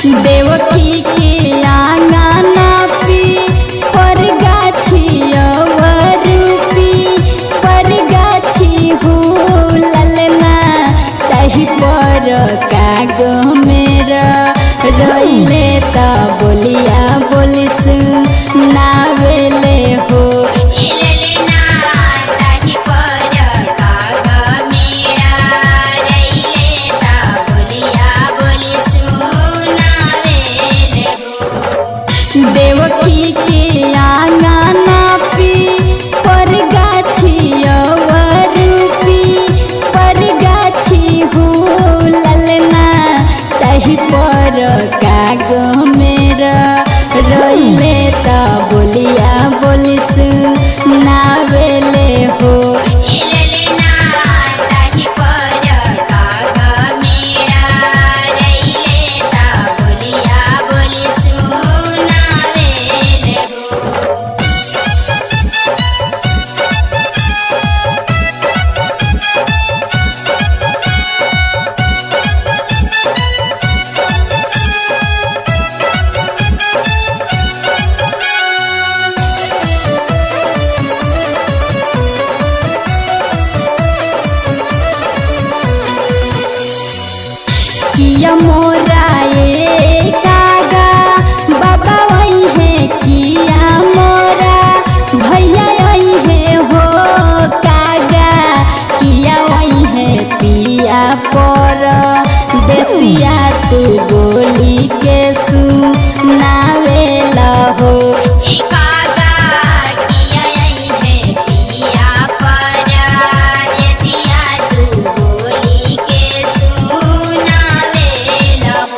देवकी के आंगना पी पर गाछी रूपी पर गाछी हो ललना तही पर काग मेरा रहिले त बोलिया बोलिस नावेले हो इललना ताही पर काग मेरा रैले ता बोलिया बोली सुनावेले हो देवकी के आंगना पी पर गाछी रूपी पर गाछी हो ललना तही पर काग मेरा रहिले त बोलिया बोलिस नावेले हो इललना ताही पर काग मेरा रैले ता बोलिया बोली सुनावेले हो किया मोरा ए कागा बाबा वही है किया मोरा भैया वही है हो कागा किया वही है पिया पर देसिया तू बोली के सुनावेला हो एकागा किया यही है पिया पर जसिया तू बोली के सुनावेला हो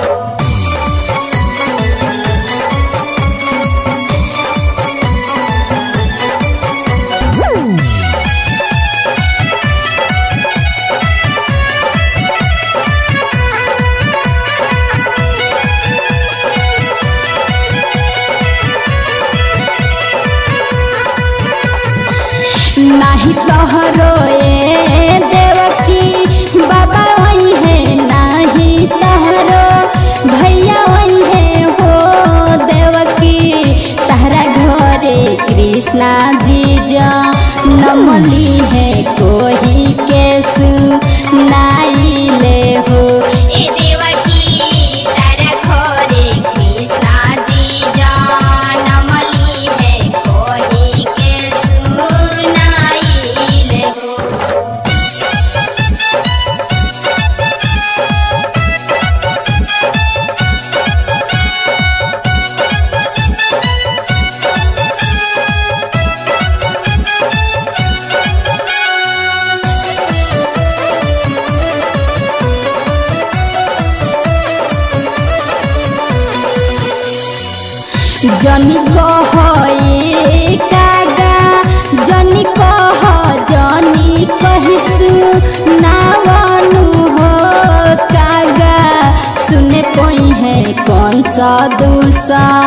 नाही तोहरो ए देवकी बाबा वही है नाही तोहरो भैया वही है हो देवकी तहरा घरे कृष्णा जी जा नमली है कोही के सुनाइले हो ए देवकी तारा घरे कृष्णा जी जनमली है कोही के सुनाइले हो जनी कह ए कागा जनी कह जनी कहिसु नावनु हो कागा सुने पई है कौन सा दूसा